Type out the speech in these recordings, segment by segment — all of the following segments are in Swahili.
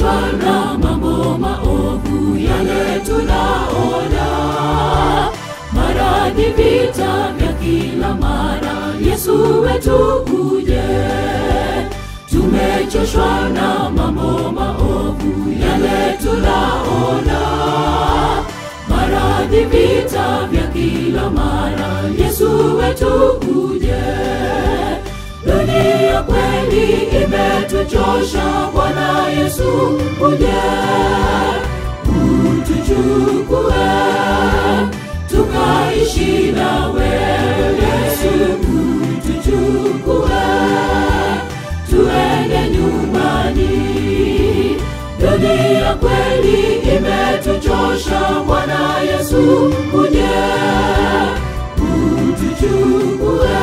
tukichoshwa na mambo maovu yale tunaona, maradhi, vita vya kila mara, Yesu wetu uje. Tumechoshwa na mambo maovu yale tunaona, maradhi, vita vya kila mara, Yesu wetu uje. Dunia kweli imetuchosha, Bwana Yesu uje utuchukue, tukaishi nawe. Yesu utuchukue, tuende nyumbani. Dunia kweli imetuchosha, Bwana Yesu uje utuchukue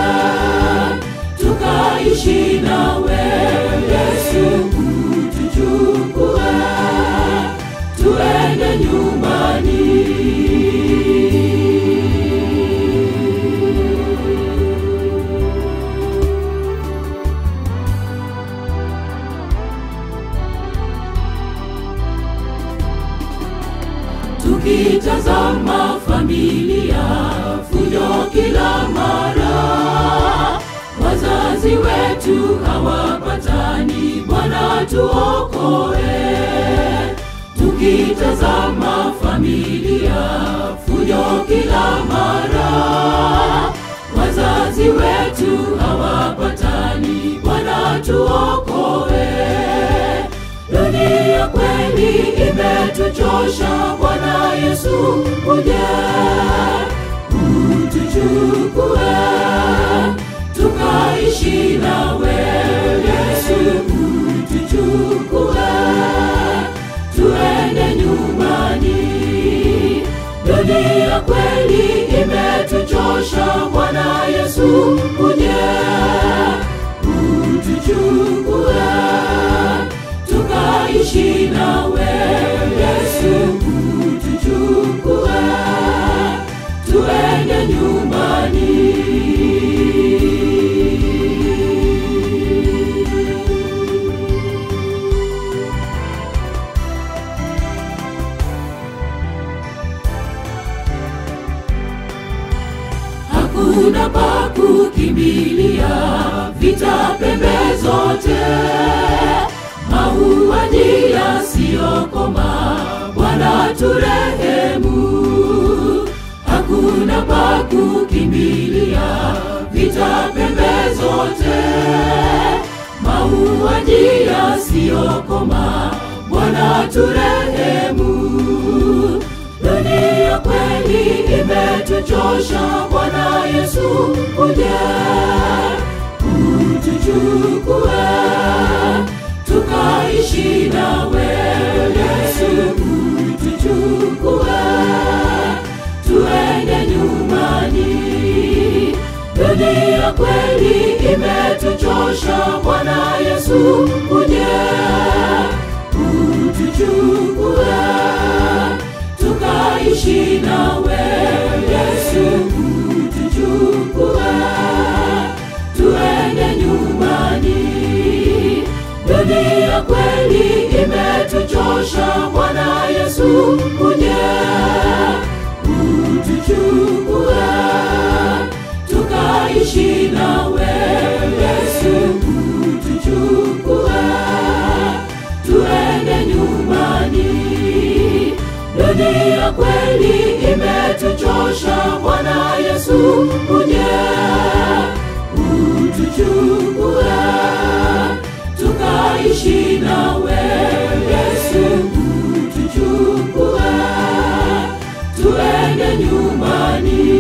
tukaishi nawe Yesu, utuchukue tuende nyumbani. Tukitazama familia fujo kila mara, wazazi wetu hawapatani, Bwana tuokoe. Tukitazama familia fujo kila mara, wazazi wetu hawapatani, Bwana tuokoe. Dunia kweli imetuchosha, Bwana Yesu uje utuchukue, tukaishi nawe. Yesu utuchukue, tuende nyumbani. Dunia kweli imetuchosha, Bwana Yesu uje utuchukue tukaishi nawe Yesu, utuchukue tuende nyumbani. Hakuna pa kukimbilia, vita pembe zote mauaji yasiyokoma, Bwana turehemu. Hakuna pa kukimbilia, vita pembe zote, mauaji yasiyokoma, Bwana turehemu. Dunia kweli imetuchosha, Bwana Yesu uje utuchukue tukaishi nawe Yesu, utuchukue tuende nyumbani. Dunia kweli imetuchosha, Bwana Yesu uje utuchukue tukaishi nawe Yesu, utuchukue tuende nyumbani. Dunia kweli imetuchosha, Bwana Yesu uje utuchukue, tukaishi nawe Yesu, utuchukue tuende nyumbani. Dunia kweli imetuchosha, Bwana Yesu uje utuchukue tukaishi nawe Yesu, utuchukue tuende nyumbani.